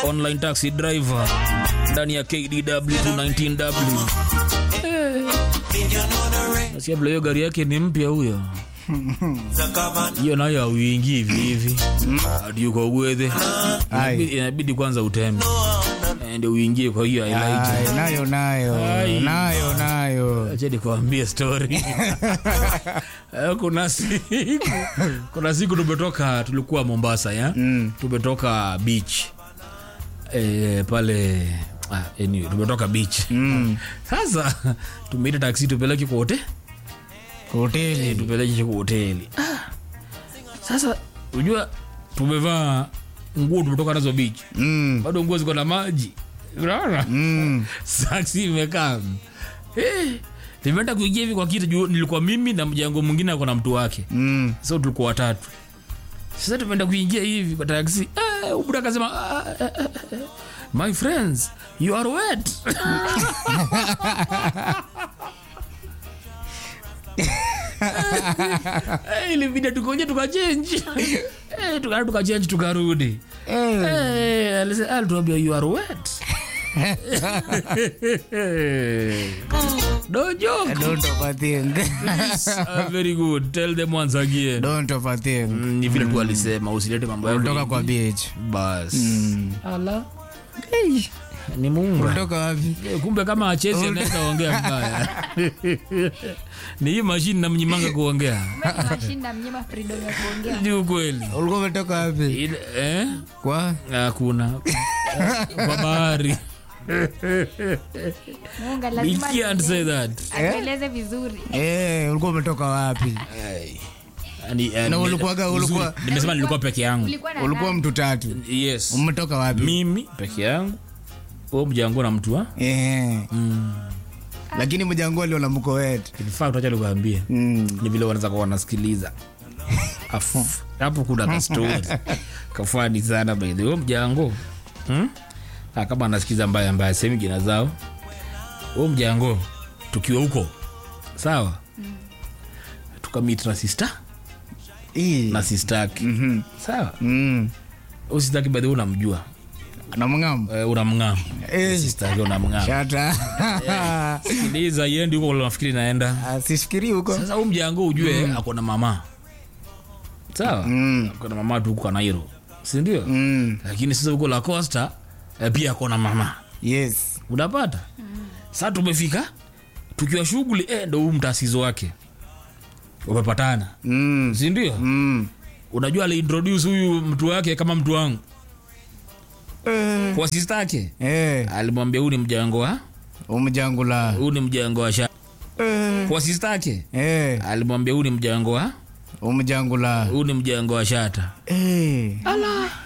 online taxi driver ndani ya KDW 219W. Nasikia vile hiyo gari yake ni mpya huyo. Hiyo nayo hauingii hivi hivi. Hadi uko gwethe. Inabidi- Inabidi kwanza utembe. Eh, Ndio uingie kwa hiyo Elijah. Ai, nayo nayo Ai. nayo nayo Acha nikwambie story. Eh, kuna siku kuna siku tumetoka tulikuwa Mombasa ya Mm. tumetoka beach eh, pale ah, anyway, tumetoka beach Mm. sasa tumeita taksi tupeleke kwa hote hoteli tupeleke kwa hoteli ah. Sasa unajua tumevaa nguo tumetoka nazo beach Mm. bado nguo ziko na maji unaona Mm. saksi imekaa eh, nimeenda kuingia hivi kwa kitu juu nilikuwa mimi na mjango mwingine ako na mtu wake Mm. so tulikuwa watatu sasa tumeenda kuingia hivi kwa taksi eh, ubura akasema ah, eh, eh, eh, my friends you are wet Eh, ilibidi tukoje tukachenji eh, tukaenda tukachenji tukarudi Eh. Eh, alise- alituambia you are wet no joke Don't overthink. Ah, very good tell them once again Don't overthink. Mm, ni vile tu alisema usilete mambo yako Ulitoka kwa hivi. beach. bas Mm. ala ni munga Ulitoka wapi? Eh, kumbe kama achezi anaweza ongea mbaya ni hii mashini namnyimanga kuongea mashinda mnyima freedom ya kuongea ni ukweli Ulikuwa umetoka wapi? Ile- eh? Kwa? hakuna kwa bahari munga We lazima can't say that atueleze vizuri Eh, ulikuwa umetoka wapi? Yaani, eh, Na nime- ulikuwaga- uzuri, ulikuwa- nimesema nilikuwa peke yangu ulikuwa na Ulikuwa nani? mtu tatu. yes Umetoka wapi? mimi peke yangu u mjango na mtu wa Eh. Lakini mjango aliona mko wetu. in fact acha nikuambie Mm. ni vile wanaweza kuwa wanasikiliza Afu, hapo kuna kastori kafani sana by the way mjango hmm? Ah, kama anasikiza mbaya mbaya sehemu jina zao u mjango tukiwa huko sawa tukamit na sista Ii. na sistaki Mhm. sawa Mm. u sistaki by the way unamjua Na mng'amu. Eh, unamng'am Eh. sistaki unamng'am Shata. sikiliza yendi huko nafikiri naenda Asifikiri huko. sasa huu mjango ujue ako na mama sawa Mm. ako na mama tu huko kanairo sindio Mm. lakini sasa huko la costa eh, pia ako na mama Yes. unapata saa tumefika tukiwa shughuli eh, ndo huu mtasizo wake wamepatana Mm. sindio Mm. unajua aliintroduce huyu mtu wake kama mtu wangu Eh. kwa sista yake Eh. alimwambia huu ni mjango wa Umjangula. huu ni mjango wa sha Eh. kwa sista yake Eh. alimwambia huu ni mjango wa Umjangula. huu ni mjango wa shata Eh. ala